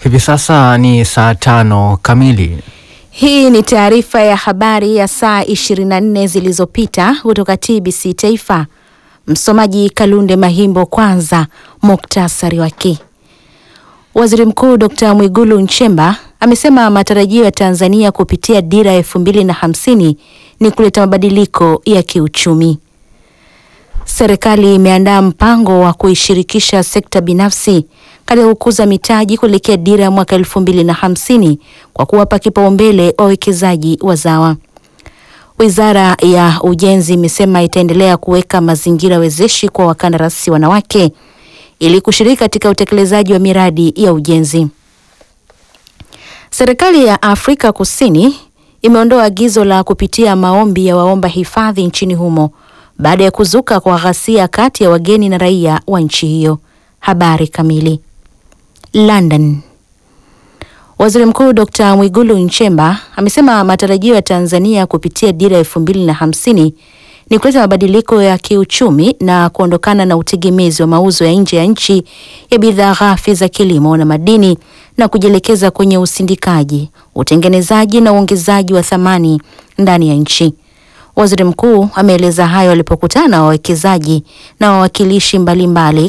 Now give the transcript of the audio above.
Hivi sasa ni saa tano kamili. Hii ni taarifa ya habari ya saa 24 zilizopita kutoka TBC Taifa. Msomaji Kalunde Mahimbo. Kwanza muktasari wake. Waziri Mkuu Dr. Mwigulu Nchemba amesema matarajio ya Tanzania kupitia dira ya elfu mbili na hamsini ni kuleta mabadiliko ya kiuchumi. Serikali imeandaa mpango wa kuishirikisha sekta binafsi katika kukuza mitaji kuelekea dira ya mwaka elfu mbili na hamsini kwa kuwapa kipaumbele wawekezaji wazawa. Wizara ya Ujenzi imesema itaendelea kuweka mazingira wezeshi kwa wakandarasi wanawake ili kushiriki katika utekelezaji wa miradi ya ujenzi. Serikali ya Afrika Kusini imeondoa agizo la kupitia maombi ya waomba hifadhi nchini humo baada ya kuzuka kwa ghasia kati ya wageni na raia wa nchi hiyo. Habari kamili. London. Waziri Mkuu Dr. Mwigulu Nchemba amesema matarajio ya Tanzania kupitia dira elfu mbili na hamsini ni kuleta mabadiliko ya kiuchumi na kuondokana na utegemezi wa mauzo ya nje ya nchi ya bidhaa ghafi za kilimo na madini na kujielekeza kwenye usindikaji, utengenezaji na uongezaji wa thamani ndani ya nchi. Waziri Mkuu ameeleza hayo alipokutana na wawekezaji na wawakilishi mbalimbali